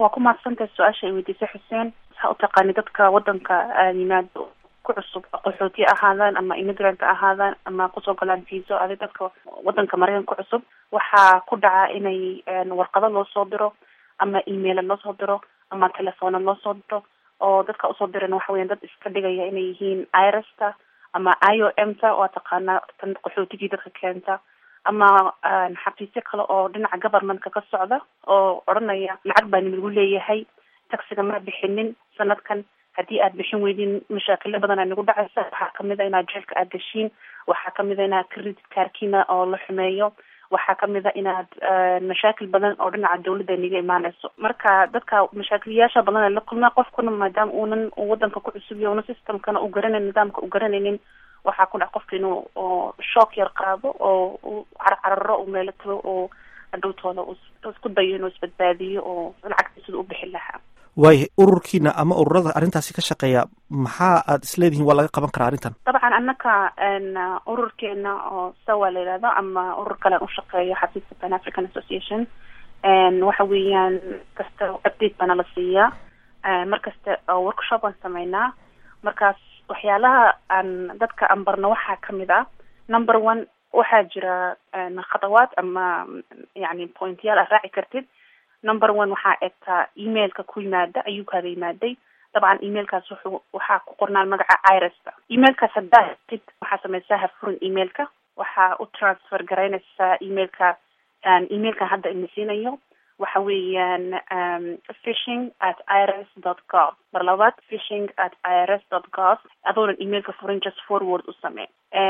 waa ku mahadsantahay su-aasha ay weydiisay xuseen waxaa u taqaani dadka wadanka yimaado ku cusub qaxooti ahaadaan ama immigrant ahaadaan ama kusoo galaan viso adi dadka wadanka maraykanka ku cusub waxaa ku dhaca inay warqado loo soo diro ama emaila loo soo diro ama telefoona loo soo diro oo dadka usoo diran waxa weyan dad iska dhigaya inay yihiin irasta ama i o m ta waa taqaanaa tan qaxootigii dadka keenta ama xafiisyo kale oo dhinaca governmentka ka socda oo odhanaya lacag baa nilagu leeyahay taxiga ma bixinin sanadkan haddii aad bixin weydin mashaakilo badan aa nagu dhacaysa waxaa kamid a inaad jeelka aad gashiin waxaa kamid a inaad credit kaarkiina oo la xumeeyo waxaa kamid a inaad mashaakil badan oo dhinaca dawladda niga imaaneyso marka dadka mashaakiliyaasha badan la kulmaa qofkuna maadaama uunan wadanka ku cusub iyo una systemkana u garanayn nidaamka u garanaynin waxaa ku dhac qofka inuu oo shook yar qaado oo u carcararo u meelo tago oo hadhowtooda isku dayo inuu isbadbaadiyo oo lacagta sida u bixin lahaa waayahay ururkiina ama ururada arrintaasi ka shaqeeya maxaa aad isleedihiin waa laga qaban karaa arrintan dabcan annaka ururkeena oo sawa la yihahdo ama urur kalean ushaqeeyo xafiiska pan african association waxa weeyaan kasta update baana la siiyaa mar kasta workshop aan sameynaa markaas waxyaalaha aan dadka aan barno waxaa kamid ah number one waxaa jira khadawaad ama yani pointyaal aad raaci kartid number one waxaa egtaa emailka ku yimaada ayuu kaaga yimaaday dabcan emailkaas wuxuu waxaa ku qornaan magaca irasta emailkaas haddaa hegtid waxaa sameysaa hafurin emailka waxaa u transfer garaynaysaa emailka emailkan hadda ina siinayo waxa weeyaan fishing at irs dot gov mar labaad fishing at irs dot gov adoonan emailka furin just forward u samee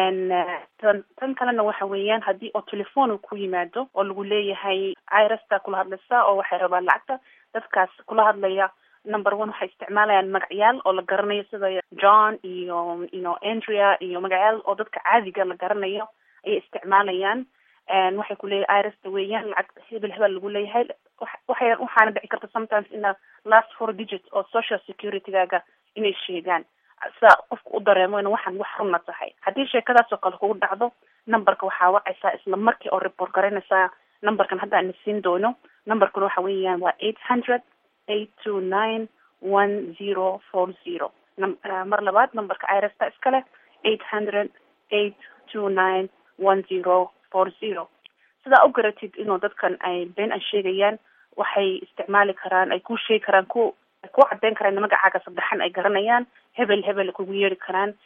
tan tan kalena waxa weeyaan haddii oo telefoon ku yimaado oo lagu leeyahay irasta kula hadlaysa oo waxay rabaan lacagta dadkaas kula hadlaya number one waxay isticmaalayaan magacyaal oo la garanayo sida john iyo ino andrea iyo magacyaal oo dadka caadiga la garanayo ayay isticmaalayaan waxay kuleeyahay irasta weeyaan lacag hebel hebel lagu leeyahay waxay waxaana dhici karta sometimes ina last four digits oo social security-gaaga inay sheegaan sida qofka u dareemo in waxaan wax runna tahay haddii sheekadaas oo kale kugu dhacdo numberka waxaa wacaysaa isla markii oo report garanaysaa numberkan hadda ana siin doono numberkuna waxa weeyaan waa eight hundred eight two nine one zero four zero mar labaad numberka irasta iskale eight hundred eight two nine one zero four zero sidaa u garatid inuu dadkan ay been ay sheegayaan waxay isticmaali karaan ay ku sheegi karaan ku ay ku cadeyn karaan magacaaga saddexan ay garanayaan hebel hebel kugu yeeri karaan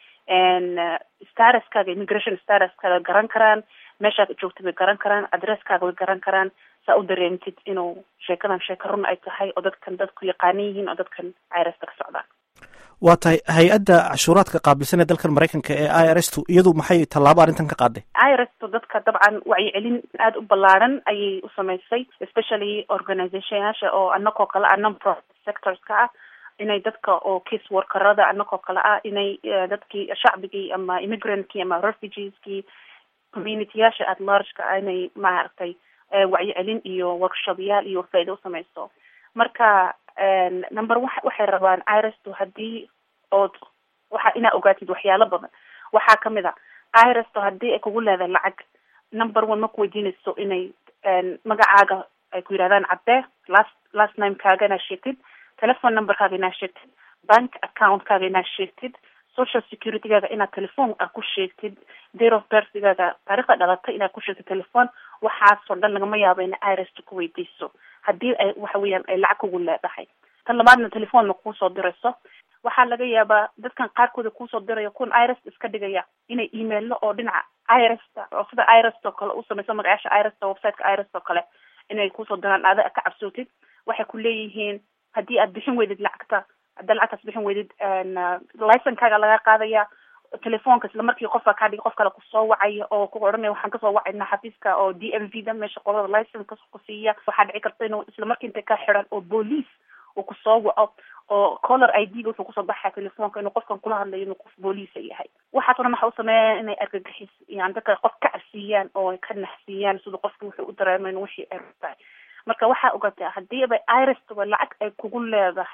staraskaaga immigration staraskaaga garan karaan meeshaad joogta bay garan karaan adresskaaga way garan karaan saa u dareemtid inuu sheekadan sheeka run ay tahay oo dadkan dadku yaqaanan yihiin oo dadkan irasta ka socdaan waa tahay hay-adda cashuuraadka qaabilsan ee dalkan maraykanka ee i r s tu iyadu maxay tallaabo arrintan ka qaaday irstu dadka dabcan wacyicelin aada u ballaaran ayay u sameysay especially organizationyaasha oo anagoo kale ah non-profit sectorska ah inay dadka oo case workerada anagoo kale ah inay dadkii shacbigii ama immigrant-kii ama refugeeskii communityyaasha at largeka ah inay maaragtay wacyicelin iyo workshopyaal iyo faa'ido u sameyso marka number wa waxay rabaan irstu haddii ood waxa inaa ogaatid waxyaalo badan waxaa kamid a irstu haddii ay kugu leedahay lacag number one ma ku weydiinayso inay magacaaga ay ku yidhahdaan caddee last last namekaaga inaad sheegtid telephone numberkaaga inaad sheegtid bank accountkaaga inaad sheegtid social security-gaaga inaad telephone a ku sheegtid date of birthgaaga taarikhda dhalatay inaad ku sheegtid telephone waxaasoo dhan lagama yaabo ina irst ku weydiiso haddii ay waxa weeyaan ay lacag kugu leedahay tan labaadna telephone ma kuusoo dirayso waxaa laga yaabaa dadkan qaarkooda kuusoo diraya kuwan irst iska dhigaya inay emailo oo dhinaca irsta oo sida irst oo kale u sameyso magacaasha irst websiteka irst oo kale inay kuusoo diraan aada ka cabsootid waxay ku leeyihiin haddii aad bixin weydid lacagta haddaa lacagtaas bixin weydid licenkaaga laga qaadaya telefoonka isla markii qofka kaa dhigi qof kale kusoo wacaya oo ku odhanaya waxaan kasoo wacayna xafiiska oo d m v da meesha qolada licenka kusiiya waxaa dhici karta inuu isla markii intay ka xiran oo boolice uu kusoo waco oo color i d ga wuxuu kusoo baxaya telefoonka inuu qofkan kula hadlayo inuu qof booliisa yahay waxaas o dhan waxa u sameeya inay argagixis yani dadka qof ka cabsiiyaan oo ka naxsiiyaan sida qofka wuxuu u dareema in wixii ay tahay marka waxaa ogataa haddii ba irstba lacag ay kugu leedahay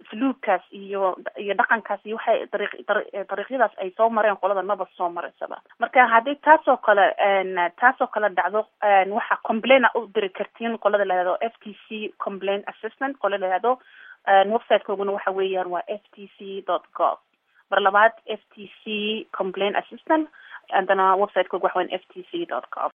fluugkaas iyo iyo dhaqankaas iyo waxay dariiq dariiqyadaas ay soo mareen qolada maba soo maraysaba marka haddii taasoo kale taasoo kale dhacdo waxaa complaina u diri kartiin qolada la yihahdo f t c complaint assistant qola la yihahdo websitekooguna waxa weeyaan waa f t c dot gov mar labaad f t c complaint assistant haddana websitekooga waxa weyan f t c dot gov